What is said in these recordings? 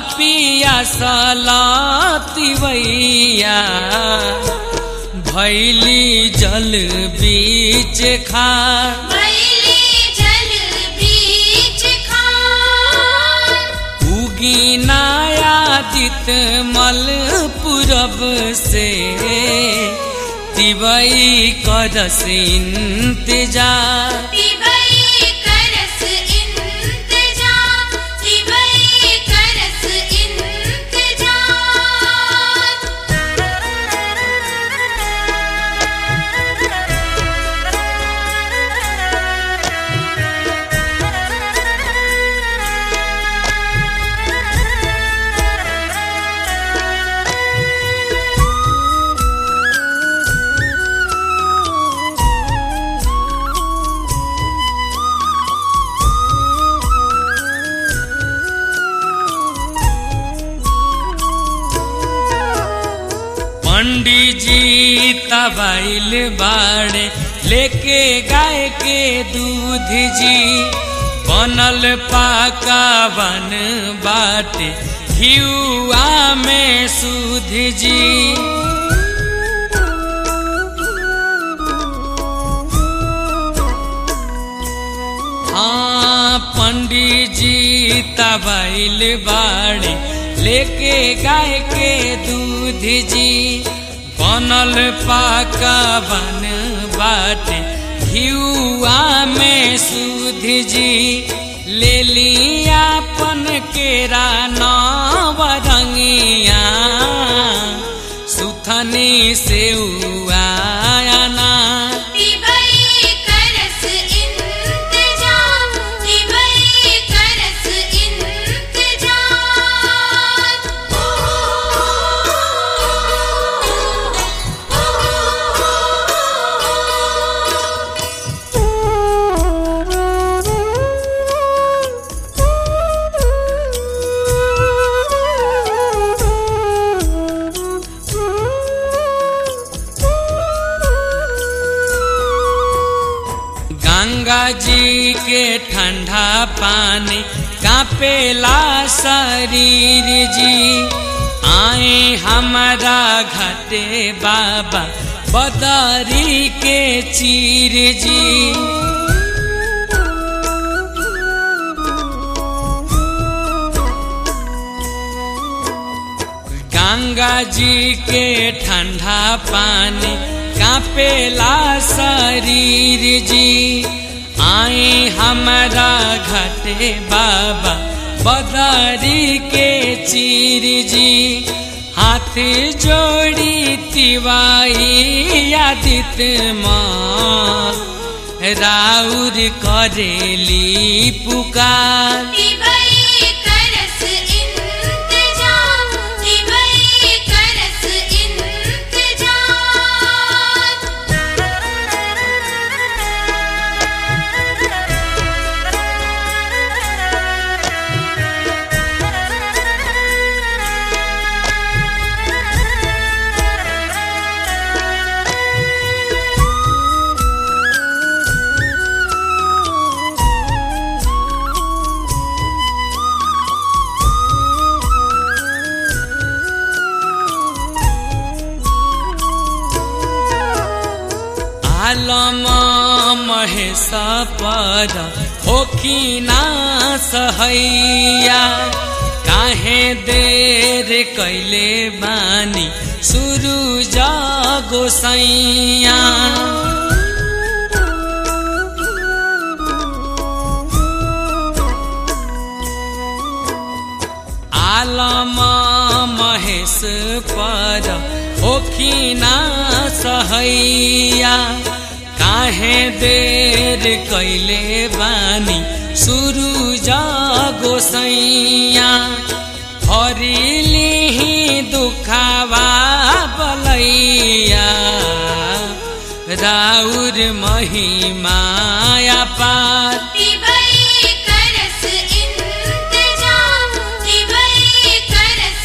पिया सलातिवैया भैली जल बीच खार भैली जल बीच खार उगी नायादित मल पूरब से तिवई करस इंतजार तिवई करस इंतजार तिवई करस पंडित जी तबाइल बाड़े लेके गाय के दूध जी बनल पाका बन बाटे घियुआ में सूध जी हाँ पंडित जी तबाइल बाड़े लेके गाय के दूध जी बनल पाका बन बाटे घियुआ में सूध जी ले लिया पन केरा नवरंगिया सुथनी से ना तिवई करस इंतजार तिवई करस गंगा जी के ठंडा पानी कापेला शरीर जी आए हमारा घटे बाबा बदरी के चीर जी गंगा जी के ठंडा पानी कापेला शरीर जी आए हमारा घटे बाबा बदरी के चीर जी हाथ जोड़ी तिवाई आदित माँ राउर करेली पुकार तिवई करस इंतजार तिवई करस आलम महेश पर होखिना सहैया काहे देर कैले बानी सुरु गोसैया आलम महेश पर होखिना सहैया काहे देर कैले बानी सुरु गोसैया हरिली दुखावा बलैया राउर महिमाया पार तिवई करस इंतजार तिवई करस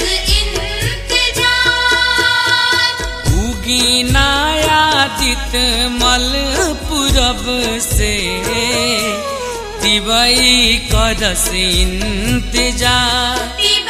इंतजार उगी नायादित मल पूरब से तिवई करस इंतजार तिवई